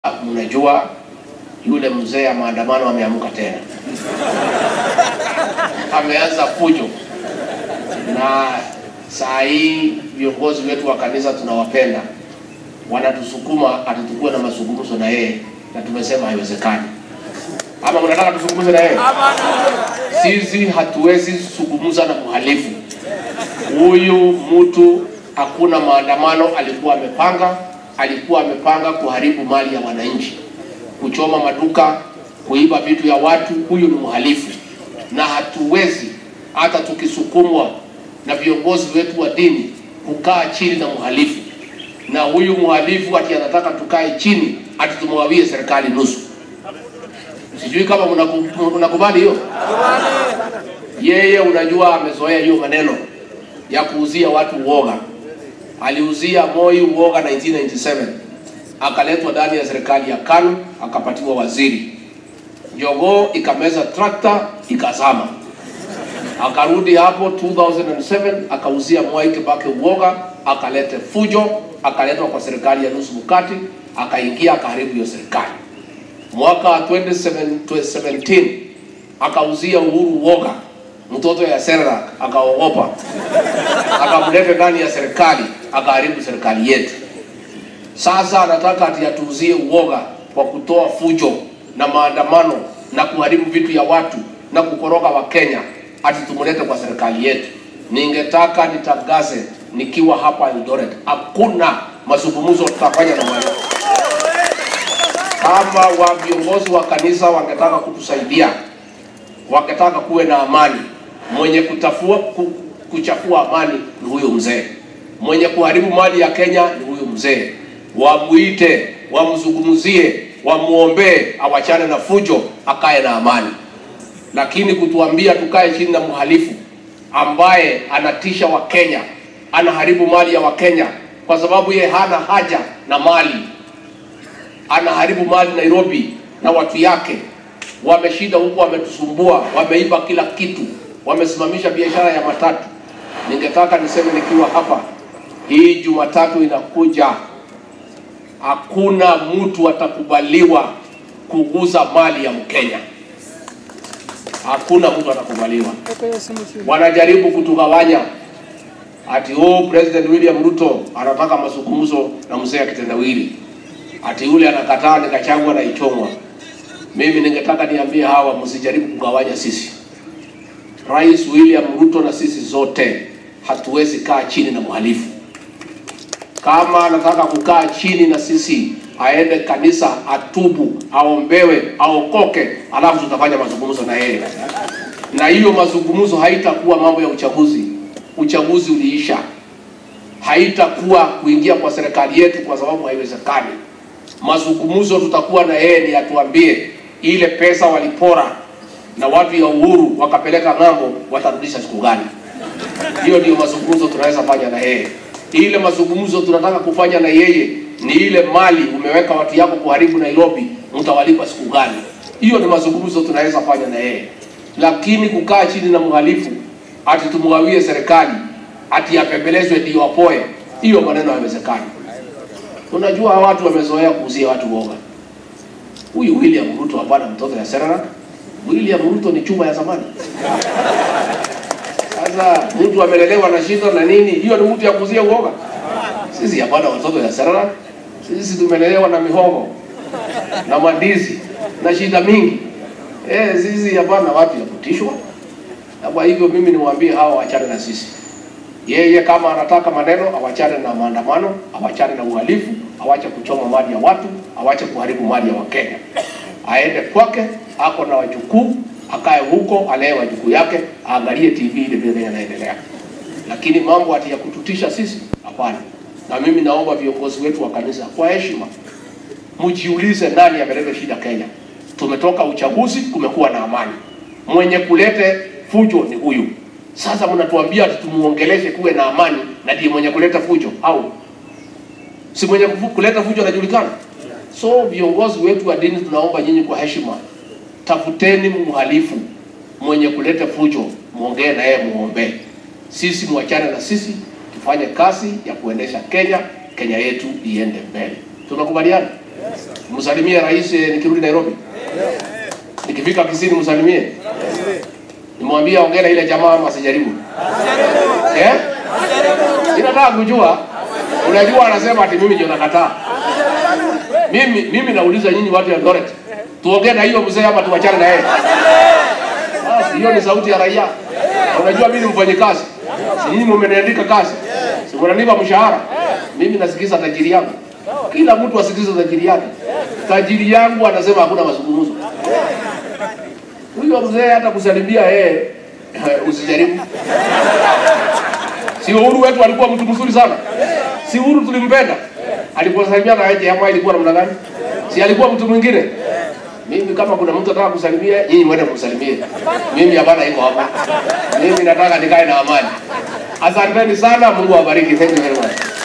mnajua yule mzee ya maandamano ameamka tena, ameanza fujo, na saa hii viongozi wetu wa kanisa tunawapenda, wanatusukuma atutukue na mazungumzo na yeye, na tumesema haiwezekani. Ama mnataka tuzungumze na yeye? Sisi hatuwezi zungumza na mhalifu huyu. Mtu hakuna maandamano alikuwa amepanga, alikuwa amepanga kuharibu mali ya wananchi, kuchoma maduka, kuiba vitu ya watu. Huyu ni mhalifu, na hatuwezi hata tukisukumwa na viongozi wetu wa dini kukaa chini na mhalifu. Na huyu mhalifu ati anataka tukae chini ati tumwawie serikali nusu. Sijui kama mnaku- mnakubali hiyo. Yeye unajua, amezoea hiyo maneno ya kuuzia watu uoga. Aliuzia Moi uoga 1997 akaletwa ndani ya serikali ya KANU akapatiwa waziri. Jogoo ikameza trakta ikazama, akarudi hapo 2007 akauzia Mwai Kibaki uoga, akalete fujo, akaletwa kwa serikali ya nusu mkati, akaingia akaharibu hiyo serikali. Mwaka wa 2017 akauzia Uhuru uoga, mtoto ya Serrak akaogopa, akamleta ndani ya serikali, akaharibu serikali yetu. Sasa anataka ati atuuzie uoga kwa kutoa fujo na maandamano na kuharibu vitu ya watu na kukoroga Wakenya, ati tumlete kwa serikali yetu. Ningetaka nitangaze nikiwa hapa Eldoret, hakuna mazungumzo tutafanya na mwalimu. Kama wa viongozi wa kanisa wangetaka kutusaidia, wangetaka kuwe na amani, mwenye kutafua, ku, kuchafua amani ni huyo mzee, mwenye kuharibu mali ya Kenya ni huyo mzee. Wamuite, wamzungumzie, wamuombee, awachane na fujo, akae na amani. Lakini kutuambia tukae chini na mhalifu ambaye anatisha Wakenya, anaharibu mali ya Wakenya kwa sababu ye hana haja na mali anaharibu mali Nairobi na watu yake wameshinda huko, wametusumbua, wameiba kila kitu, wamesimamisha biashara ya matatu. Ningetaka niseme nikiwa hapa, hii Jumatatu inakuja, hakuna mtu atakubaliwa kuguza mali ya Mkenya, hakuna mtu atakubaliwa. Wanajaribu kutugawanya ati oh, President William Ruto anataka mazungumzo na mzee akitendawili ati yule anakataa nikachagua na ichomwa. Mimi ningetaka niambie hawa, msijaribu kugawanya sisi. Rais William Ruto na sisi zote hatuwezi kaa chini na mhalifu. Kama anataka kukaa chini na sisi, aende kanisa, atubu, aombewe, aokoke, alafu tutafanya mazungumzo na yeye. Na hiyo mazungumzo haitakuwa mambo ya uchaguzi. Uchaguzi uliisha, haitakuwa kuingia kwa serikali yetu, kwa sababu haiwezekani mazungumzo tutakuwa na yeye ni atuambie ile pesa walipora na watu ya Uhuru wakapeleka ng'ambo, watarudisha siku gani? Hiyo ndio mazungumzo tunaweza fanya na yeye. Ile mazungumzo tunataka kufanya na yeye ni ile mali umeweka watu yako kuharibu Nairobi, mtawalipa siku gani? Hiyo ni mazungumzo tunaweza fanya na yeye, lakini kukaa chini na mhalifu ati tumgawie serikali ati apembelezwe ndio apoe, hiyo maneno hayawezekani. Unajua watu wamezoea kuuzia watu woga. Huyu William Ruto hapana mtoto ya Serara. William Ruto ni chuma ya zamani. Sasa mtu amelelewa na shindo na nini, hiyo ni mtu ya kuuzia uoga. Sisi hapana watoto ya Serara. Sisi tumelelewa na mihogo na mandizi na shida mingi. Eh, sisi hapana watu ya kutishwa. Na kwa hivyo mimi niwaambie hawa wachane na sisi. Yeye kama anataka maneno awachane na maandamano, awachane na uhalifu, awache kuchoma mali ya watu, awache kuharibu mali ya Wakenya. Aende kwake, ako na wajukuu, akae huko, alee wajukuu yake, aangalie TV ile vile inaendelea. Lakini mambo ati ya kututisha sisi, hapana. Na mimi naomba viongozi wetu wa kanisa kwa heshima, mjiulize nani ameleta shida Kenya. Tumetoka uchaguzi, kumekuwa na amani. Mwenye kulete fujo ni huyu. Sasa mnatuambia ati tumuongeleshe kuwe na amani, na ndiye mwenye kuleta fujo au si mwenye kufu- kuleta fujo anajulikana? So viongozi wetu wa dini, tunaomba nyinyi kwa heshima, tafuteni mhalifu mwenye kuleta fujo, muongee na yeye, muombee. Sisi mwachane na sisi, tufanye kazi ya kuendesha Kenya, Kenya yetu iende mbele. Tunakubaliana? Msalimie rais eh, nikirudi Nairobi. Nikifika Kisini msalimie. Nimwambie ongea na ile jamaa ama asijaribu. Eh? Ninataka kujua. Unajua anasema ati mimi ndio nakataa. Mimi mimi nauliza nyinyi watu ya Eldoret. Tuongee na hiyo mzee ama tuachane na yeye? Basi hiyo ni sauti ya raia. Unajua mimi ni mfanyikazi. Si nyinyi mmeniandika kazi. Si mnanipa mshahara. Mimi nasikiza tajiri yangu. Kila mtu asikize tajiri yake. Tajiri yangu anasema hakuna mazungumzo. Huyo mzee hata kusalimia yeye usijaribu. Si Uhuru wetu alikuwa mtu mzuri sana. Si Uhuru tulimpenda. Aliposalimia na yeye ama ilikuwa namna gani? Si alikuwa mtu mwingine? Mimi kama kuna mtu anataka kusalimia, nyinyi mwende kumsalimie. Mimi hapana iko hapa. Mimi nataka nikae na amani. Asanteni sana, Mungu awabariki. Thank you very much.